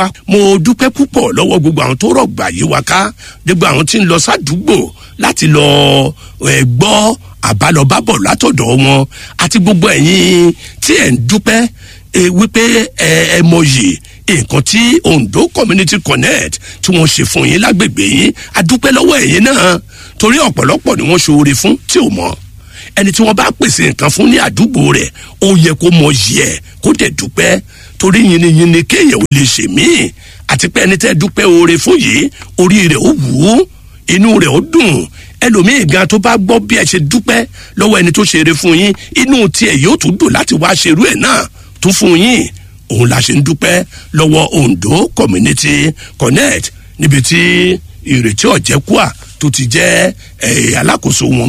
mo dúpẹ́ púpọ̀ lọ́wọ́ gbogbo àwọn tó rọ̀gbà yí wa ká gbogbo àwọn tí ń lọ sádùúgbò láti lọ ẹ̀ gbọ́ àbálọbábọ̀ látọ̀dọ̀ wọn àti gbogbo ẹ̀yin tí ẹ̀ ń dúpẹ́ ẹ wípé ẹ ẹ mọyì nǹkan tí ondo community connect tí wọ́n ṣe fún yín lágbègbè yín adúpẹ́ lọ́wọ́ ẹ̀yin náà torí ọ̀pọ̀lọpọ̀ ni wọ́n ṣoore fún tí ò mọ̀ ẹni tí wọ́n bá pèsè nǹkan fún ní àdúgbò rẹ̀ ó yẹ kó mọyì ẹ̀ kó dẹ̀ dúpẹ́ torí yìnyínyìnyín kéèyàn ò lè ṣe míì àti pé ẹni tẹ́ dúpẹ́ oore fún yìí orí rẹ̀ ó wù ú inú rẹ̀ ó dùn ẹlòmíì gan tó bá gbọ́ bí ẹ ṣe dúpẹ́ lọ́wọ́ ẹni tó ṣeré fún yín inú tiẹ̀ yóò tún dùn láti wá ṣerú ẹ̀ náà tún fún yín òun la ṣe ń dúpẹ́ lọ́wọ́ ondo community connect níbi tí ìrètí ọ̀jẹ̀kúà tó ti jẹ́ alákòóso wọn